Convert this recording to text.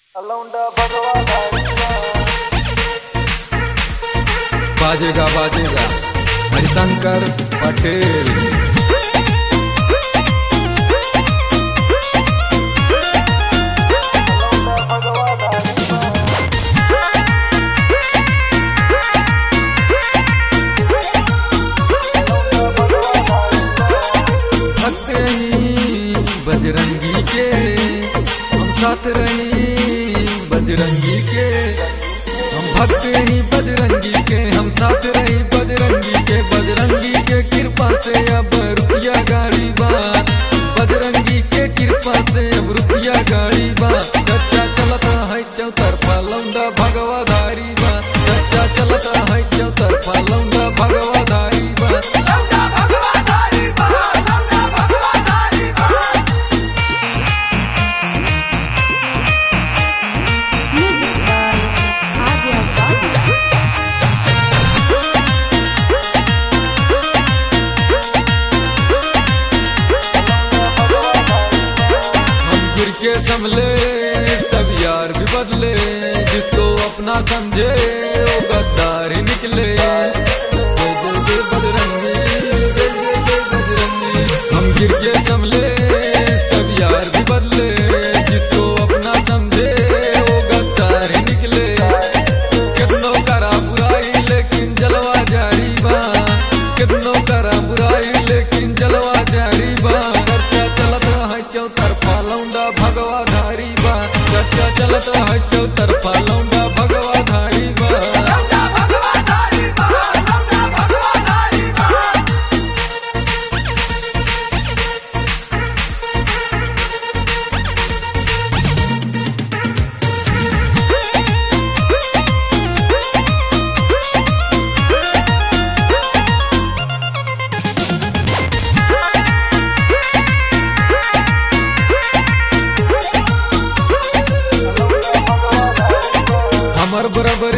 अलौंडा भगवा धारिया बाजेगा बाजेगा हरिशंकर पटेल अलौंडा भगवा धारिया अलौंडा भगवा धारिया भक्त रही बजरंगी के हम साथ रही बजरंगी के हम भक्त रही बजरंगी के हम साथ रही बजरंगी के बजरंगी के कृपा से अब रुपया गाड़ी बा बजरंगी के कृपा से अब रुपया गाड़ी बा चर्चा चलता है चौतरफा लौंडा भगवा धारी बा चर्चा चलता है चौतरफा लौंडा भगवा धारी बा Music by Adya Bhatia. हम गिर के संभले सब यार भी बदले जिसको अपना समझे वो गद्दार ही निकले जय जय जय बजरंगी, जय जय जय बजरंगी। हम गिर के संभले सब यार भी बदले जिसको अपना समझे वो गद्दार ही निकले कितनों करा बुराई लेकिन जलवा जारी बा कितनों करा बुराई लेकिन जलवा जारी बा चर्चा चलत है चौतरफा लौंडा भगवा धारी बा चर्चा चलत है चौतरफा लौंडा भगवा धारी बा हमर बराबर